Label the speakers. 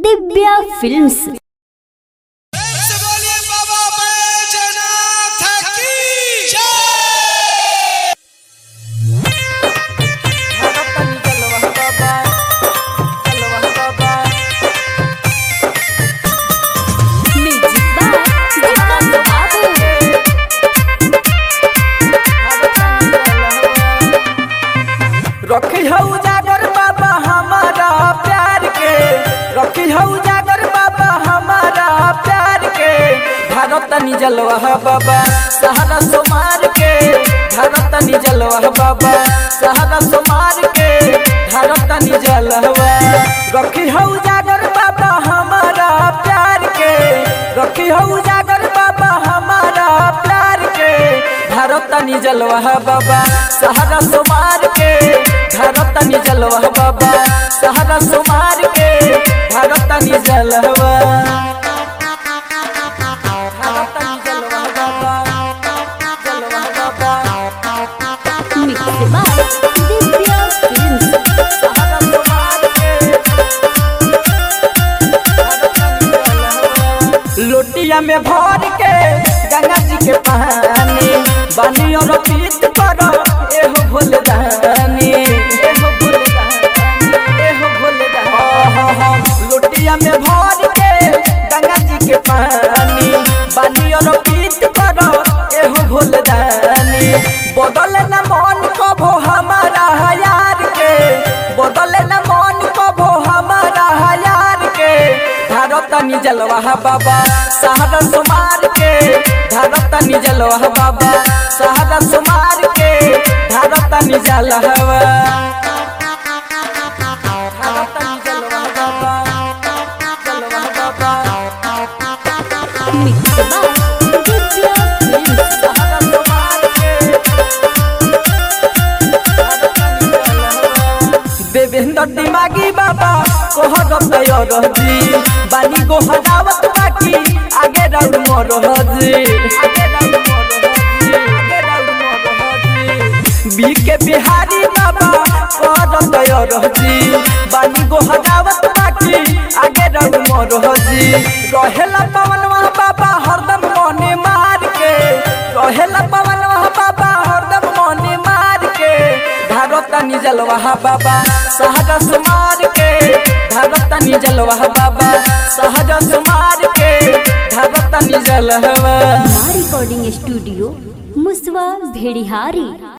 Speaker 1: Divya films
Speaker 2: से बोलिए बाबा बैजनाथ की जय
Speaker 3: रखी हऊ जागर बाबा हमारा प्यार के रखी हऊ जागर बाबा हमारा प्यार के भारत निजलवा बाबा सहारा सोमार के भारत निजलवा बाबा सहारा सोमार के भारत निजलवा रखी हऊ जागर बाबा हमारा प्यार के रखी हऊ जागर बाबा हमारा प्यार के भारत निजलवा बाबा सहारा सोमार के भारत निजलवा बाबा सहारा सोमार के भारत निजलवा भारत निजलवा बाबा जलवा बाबा
Speaker 1: दिव्या फिल्म्स
Speaker 3: सहारा सोमार के लोटिया में भर के गंगा जी के पानी बानी और पीत करो एहो भोले दानी एहो भोले दानी एहो भोले दानी लोटिया में भर के गंगा जी के पानी बानी और पीत करो एहो भोले दानी बदल न मन कभो हमारा यार के बदल न मन कभो हमारा यार के भारत निजलवा बाबा सहारा सुमार के भारत निजलवा बाबा सहारा सुमार के भारत निजलवा भारत निजलवा बाबा जलवा बाबा
Speaker 1: दिव्या फिल्म्स
Speaker 3: सहारा सुमार के देवेंद्र दिमागी बाबा कोहर तैयार जी बानी को हटावत बाकी आगे राउंड मोर हजी आगे राउंड मोर हजी आगे राउंड मोर हजी बी के बिहारी बाबा कोहर तैयार जी बानी को हटावत बाकी आगे राउंड मोर हजी रहेला पवन बाबा हरदम मने मार के रहेला पवन बाबा हरदम मने मार के भारत निजलवा बाबा सहज सुमार के भारत निजलवा बाबा सहज सुमार के भारत निजलवा
Speaker 1: रिकॉर्डिंग स्टूडियो मुसवा भेड़िहारी